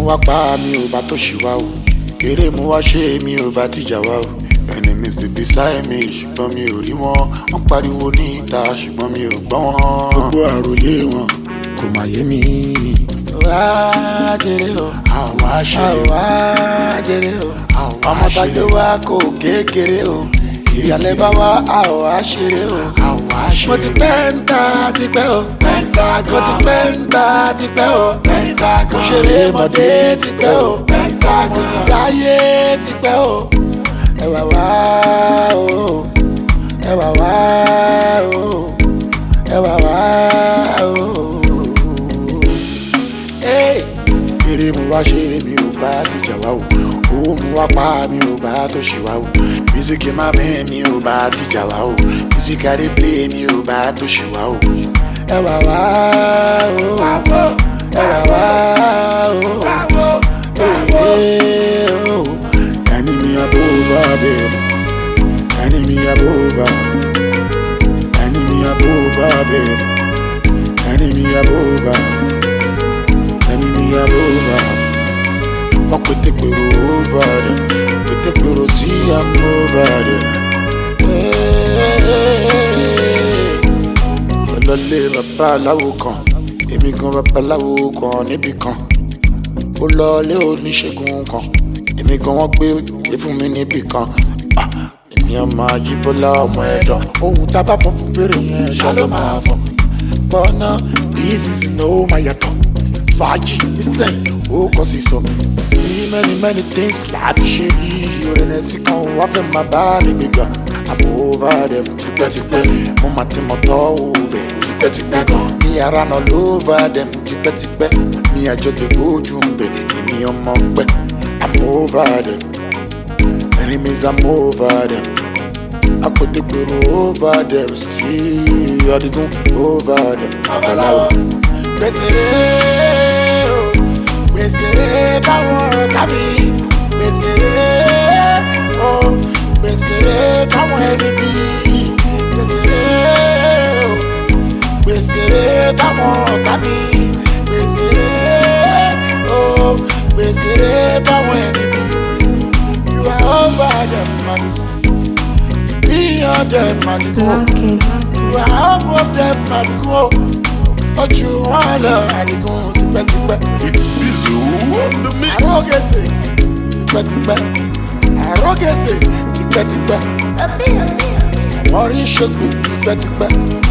wá pa mi ò bá tó ṣì wá o eré mo wá ṣe mi ò bá tìjà wá o ẹni mi sì bí sáyé mi ṣùgbọ́n mi ò rí wọn wọ́n pariwo ní ìta ṣùgbọ́n mi ò gbọ́ wọn gbogbo àròyé wọn kò má yé mi. wá jèrè o àwa ṣeré o àwa jèrè o ọmọ tàjọ wa kò kékeré o ìyàlẹ́ bá wa àwa ṣeré o àwa ṣeré o. mo ti pẹ́ ń ta tipẹ́ o mo ti pẹ́ ń ta tipẹ́ o mo ṣeré mọ̀dé tipẹ́ o mo sì dáyé tipẹ́ o ẹ wà wá o ẹ wà wá o ẹ wà wá o. Hey! eré mo wá ṣe mi ò bá ti jà wá o owó mo wá pa mi ò bá tó ṣì wá o mísíkì má bẹ́ẹ̀ mi ò bá ti jà wá o mísíkì adé plé mi ò bá tó ṣì wá o. ẹ wà wá o ẹ wà wá o ee o ẹni mi àbò bá bẹ̀rẹ̀ ẹni mi àbò bá ẹni mi àbò bá bẹ̀rẹ̀ ẹni mi àbò bá ẹni mi àbò bá wọ́n pété pèrò over there pété pèrò sí am over there. ọlọ́lé babaláwo kan èmi gan babaláwo kan níbì kan ó lọlé oníṣègùn kan èmi gan wọ́n gbé gbé fún mi níbì kan Ah, èmi ọmọ ajíbọ́lá ọmọ ẹ̀dán ohun tá a bá fọ́ fún fèrè yẹn ṣá ló máa fọ́ bọ́nà this is no máa yàtọ̀ fàájì nísìn ó kọ́ sí sọ sí many many things láti ṣe yìí orin ẹ̀sìn kan wá fẹ́ máa bá mi gbégbá àmọ́ over them tipẹ́tipẹ́ mo máa ti mọ̀ tọ́ òbẹ̀ tipẹ́tipẹ́ gan mi ara náà lóver them tipẹ́tipẹ́ mi àjọ ti gbójú ń bẹ̀ èmi ọmọ pẹ́ I'm over them enemies I'm over them apètèpèrò over them still adigun over them babaláwo. gbèsèrè o gbèsèrè báwọn tàbí gbèsèrè o gbèsèrè báwọn ẹni bí gbèsèrè o gbèsèrè báwọn tàbí gbèsèrè o gbèsèrè báwọn ẹni bí you are over them madigun beyond them madigun you are above them madigun ojú wọn lọ adigun tipẹ́tipẹ́. It's Bizu on the mix. àrógèsè tipẹ́tipẹ́ àrógèsè tipẹ́tipẹ́ wọ́n rí ṣègbè tipẹ́tipẹ́